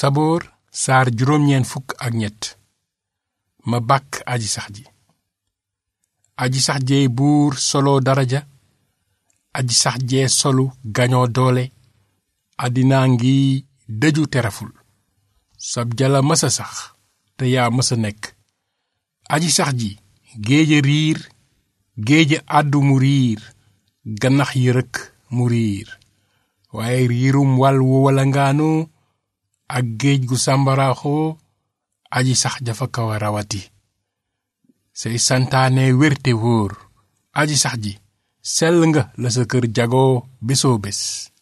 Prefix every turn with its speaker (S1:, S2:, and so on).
S1: saboor saar juróom-ñeent fukk ak ñett ma bàkk aji sax ji aji sax jeey buur solo daraja aji sax jee solu gañoo doole àddinaa ngi dëju tereful sab jala mësa sax te yaa mësa nekk aji sax ji géeja riir géeja àddu mu riir gannax yi rëkk mu riir waaye riirum wal wu walangaanu ak géej gu sàmbaraaxoo aji sax jafa kaw a rawati say santaane wérte wóor aji sax ji sell nga la sa kër jagoo bésoo bés